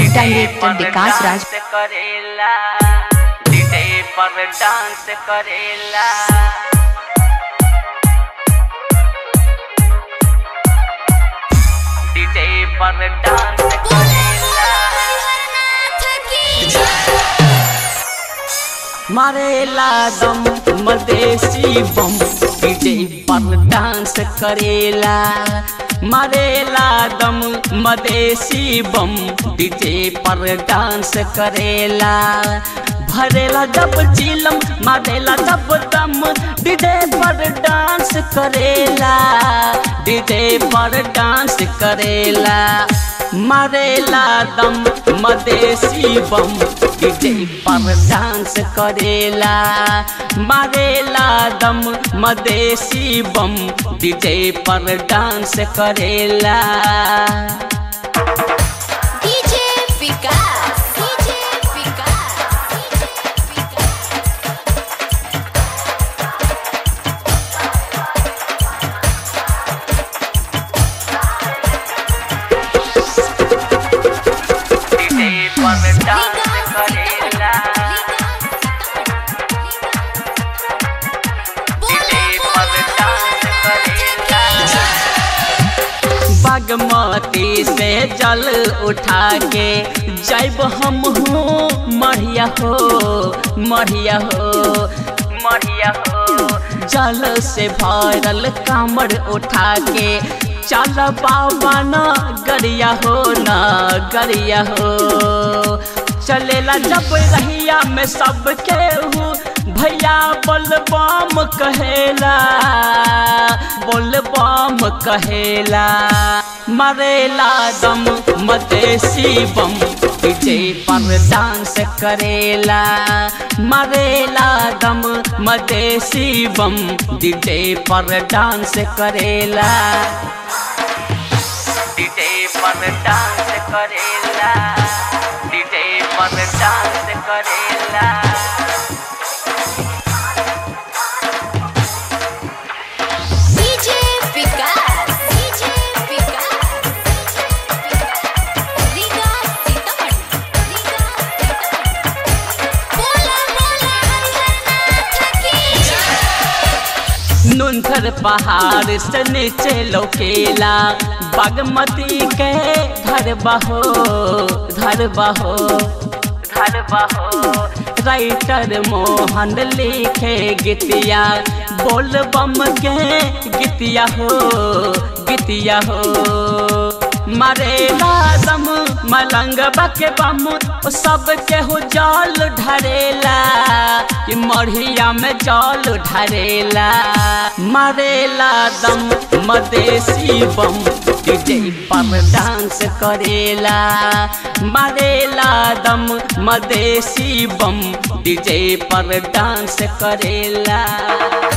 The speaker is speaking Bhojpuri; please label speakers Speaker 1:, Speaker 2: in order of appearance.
Speaker 1: डायरेक्टर विकास राज
Speaker 2: करेला डीजे पर डांस करेला डीजे पर डांस करेला मारेला दम मदेसी बम डीजे पर डांस करेला मारेला दम मदेसी बम डीजे पर डांस करेला भरेला जब चिलम मारेला जब दम डीजे पर डांस करेला डीजे पर डांस करेला मारेला दम मदेसी बम डीजे पर डांस करेला मारेला दम मदेसी बम डीजे पर डांस करेला
Speaker 3: DJ Vikas DJ Vikas
Speaker 2: DJ पर डांस करेला डीजे पर डांस करेला बागमती से जल उठा के जैब हम हो मढ़िया हो मढ़िया हो मढ़िया हो जल से भरल कामर उठा के चल बाबा न गरिया हो न गरिया हो चलेला जब रहिया में सब केहू भैया बोलबम कहेला बोलबम कहेला मरेला दम मदेसी बम डीजे पर डांस करेला मरेला दम मदेसी बम डीजे पर डांस करेला डीजे पर डांस करेला डीजे पर डांस करेला
Speaker 3: डीजे विकास डीजे विकास रीगा सीतामढ़ी रीगा सीतामढ़ी बोला बोला हरिहरनाथ की
Speaker 2: नुनथर पहाड़ से नीचे लौकेला बागमती के धर बहो धर बहो धर बहो राइटर मोहन लिखे गीतिया बोल बम के गीतिया हो गीतिया हो मरेला दम मलंग बके बम सब केहू जल ढरेला कि मढ़िया में जल ढरेला मरेला दम मदेसी बम डीजे पर डांस करेला मरेला दम मदेसी बम डीजे पर डांस करेला